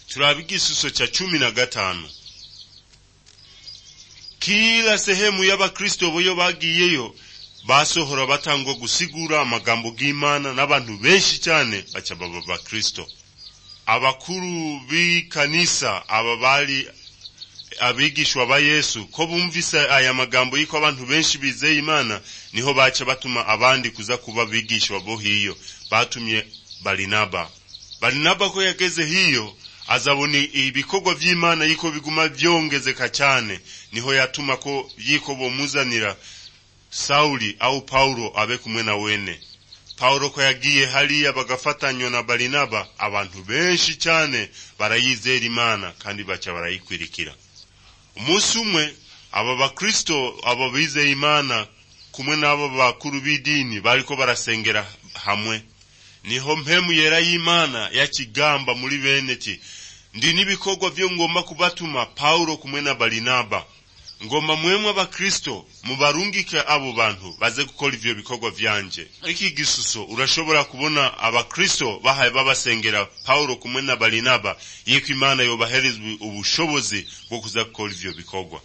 turabe igisuso cha cumi na gatanu kila sehemu y'abakristo boyo bagiyeyo basohora batangwa gusigura amagambo g'imana n'abantu benshi cyane baca baba bakristo abakuru b'ikanisa aba bari abigishwa ba yesu ko bumvise aya magambo y'iko abantu benshi bizeye imana niho baca batuma abandi kuza kuba bigishwa bo hiyo batumye barinaba barinaba ko yageze hiyo azabona ibikorwa vy'imana yiko biguma vyongezeka cyane niho yatuma ko yiko bomuzanira Sauli au Paulo abe kumwe na wene Paulo ko yagiye hariya bagafatanywa na Barinaba abantu benshi cyane barayizera Imana kandi baca barayikwirikira umunsi umwe aba bakristo aba bizeye Imana kumwe n'abo bakuru b'idini bariko barasengera hamwe niho mpemu yera y'Imana yakigamba muri bene ti ndi n'ibikorwa vyo ngomba kubatuma Paulo kumwe na Barinaba ngomba mwemwe abakristo mubarungike abo bantu baze gukora ivyo bikorwa vyanje iki gisuso urashobora kubona abakristo bahaye babasengera paulo kumwe na barinaba yiko imana yobahereza ubushobozi bwo kuza gukora ivyo bikorwa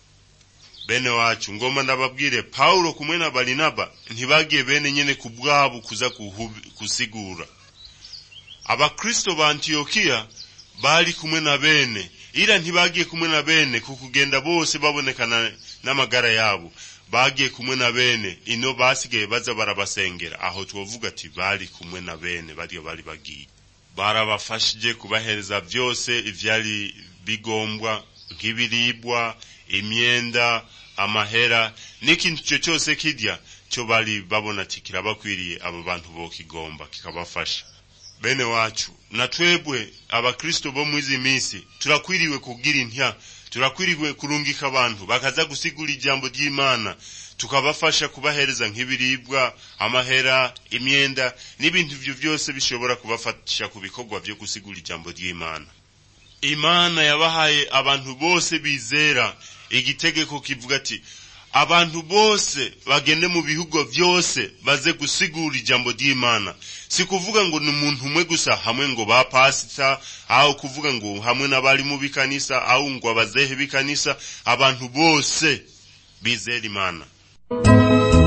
bene wacu ngomba ndababwire paulo kumwe na barinaba ntibagiye bene nyene ku bwabo kuza kusigura abakristo ba antiyokiya bari kumwe na bene ila ntibagiye kumwe na bene kukugenda bose babonekana n'amagara yabo bagiye kumwe na bene ino basigaye baza barabasengera aho twovuga ati bari kumwe na bene bariyo bari bagiye barabafashije kubahereza byose ivyari bigombwa nk'ibiribwa imyenda amahera n'ikintu cyo cyose kirya cyo bari babona ati kirabakwiriye abo bantu bokigomba kikabafasha bene wacu na twebwe abakristo bo mwizi minsi turakwiriwe kugira intya turakwiriwe kurungika abantu bakaza gusigura ijambo ry'imana tukabafasha kubahereza nk'ibiribwa amahera imyenda n'ibintu ivyo vyose bishobora kubafasha ku bikorwa vyo gusigura ijambo ry'imana imana yabahaye abantu bose bizera igitegeko kivuga ati abantu bose bagende mu bihugu vyose baze gusigura ijambo ry'imana si kuvuga ngo ni umuntu umwe gusa hamwe ngo ba pasita aho kuvuga ngo hamwe n'abari mu bikanisa aho ngo abazehe bikanisa abantu bose bizera imana